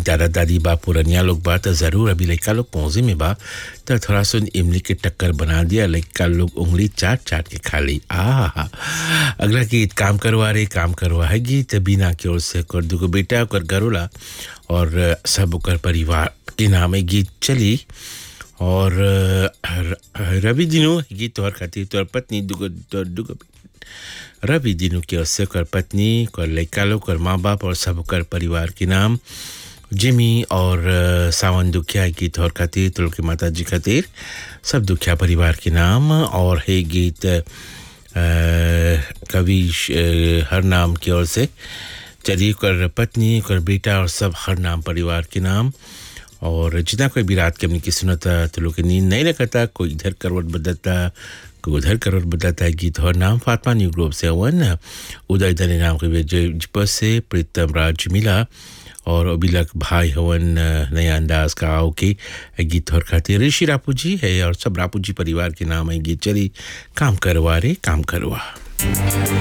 दादा दादी बा पुरनिया लोग बा तो ज़रूर अभी लड़का लोग पौजे में बा तो थोड़ा सा इमली के टक्कर बना दिया लड़का लोग उंगली चाट चाट के खा ली आ अगला गीत काम करवा रे काम करवा है गीत बिना की ओर से कर दुगो बेटा ओकर घरोला और सब ओकर परिवार के नाम है गीत चली और रवि दिनों गीत तोहर खातिर तोहर पत्नी दुगो तोहर दुगो रवि दिनों की ओर से ओकर पत्नी ओकर लड़का लोग ओकर माँ बाप और सब ओकर परिवार के नाम जिमी और सावन दुखिया गीत और खातिर तुल के माता जी खातिर सब दुखिया परिवार के नाम और है गीत कवि हर नाम की ओर से चलिए कर पत्नी कर बेटा और सब हर नाम परिवार के नाम और जितना कोई भी रात के अपनी की सुनता तो लोग नींद नहीं रखता कोई इधर करवट बदलता कोई उधर करवट बदलता है गीत और नाम फातमा न्यू ग्रुप से हवन उदय दने नाम के जिपस से प्रीतम राज मिला और अभिलक भाई हवन नया अंदाज का आओ के गीत और खातिर ऋषि रापू जी है और सब रापू जी परिवार के नाम है गीत चली काम करवा रे काम करवा